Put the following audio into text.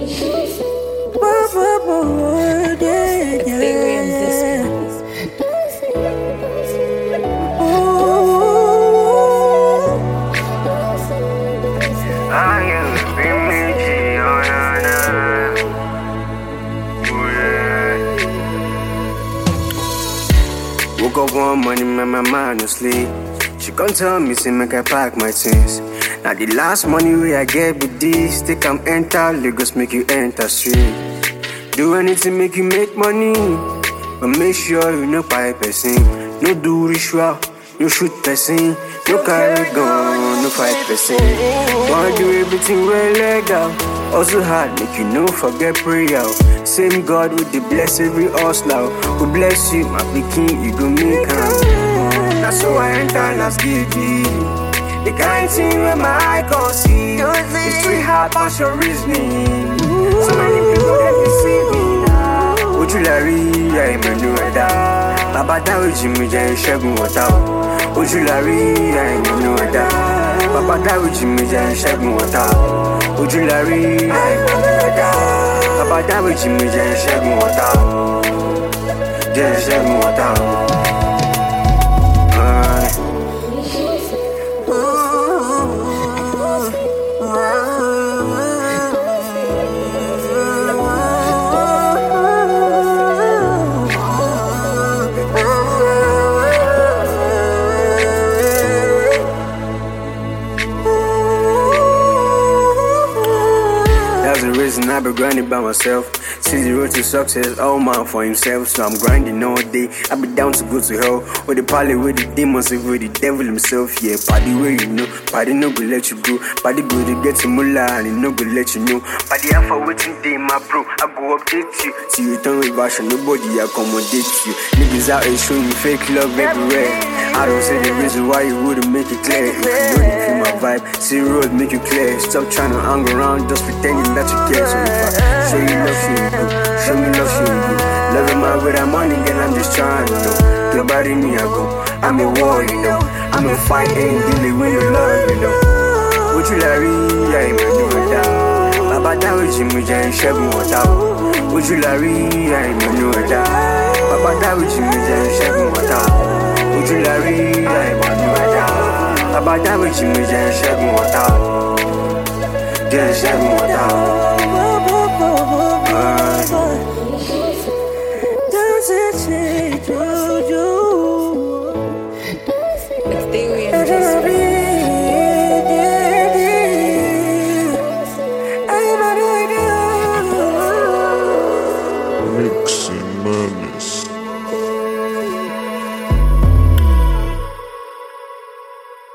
Woke up one morning, my mama no sleep. She come tell me, say make I pack my things. Now the last money we I get with this, take am enter Lagos, make you enter street. Do anything make you make money, but make sure you no buy person. No do ritual, no shoot person, no carry gun, no fight person. Wanna do everything well legal. Also hard, make you no forget prayer. Same God with the bless every hustler. Who bless you, my king, you go make am. That's how I enter last giddy. The kind thing where my eye can see. It's too hard past your reasoning. So many people that deceive me now. Ojú la rí àìmọ̀nù ẹ̀dá. Bàbá dáríjì mi jẹ́ ìṣẹ́gun ọ̀tá o. Ojú la rí àìmọ̀nù ẹ̀dá. Bàbá dáríjì mi jẹ́ ìṣẹ́gun ọ̀tá o. Ojú la rí àìmọ̀nù ẹ̀dá. Bàbá dáríjì mi jẹ́ ìṣẹ́gun ọ̀tá o. Jẹ́ ìṣẹ́gun ọ̀tá o. Aye. That's the reason I be grinding by myself. See the road to success, all man for himself. So I'm grinding all day. I be down to go to hell. With the party with the demons, with the devil himself. Yeah, party where you know. Party no go let you go. Party go to get to mullah and it no go let you know. Party out for waiting day, my bro. I go update you. See you turn reversion, nobody accommodate you. Niggas out here showing fake love everywhere. I don't say the reason why you wouldn't make it clear. If you know you feel my vibe, see road make you clear. Stop trying to hang around, just pretending that you care. So if I show you love, show you good. Show me love, show you good. Love him out with that money, girl, I'm just trying, you know. Nobody me, I go. I'm a war, you know. I'm a fight, ain't dealing with your love, you know. Would you like me? I ain't gonna do it down. Bàbá dáríjì mi jẹ́ ìṣẹ́gun ọ̀tá o. Ojú la rí àìmọ̀nù ẹ̀dá. Bàbá dáríjì mi jẹ́ ìṣẹ́gun ọ̀tá o. Ojú la rí àìmọ̀nù ẹ̀dá. Bàbá dáríjì mi jẹ́ ìṣẹ́gun ọ̀tá o. Jẹ́ ìṣẹ́gun ọ̀tá o.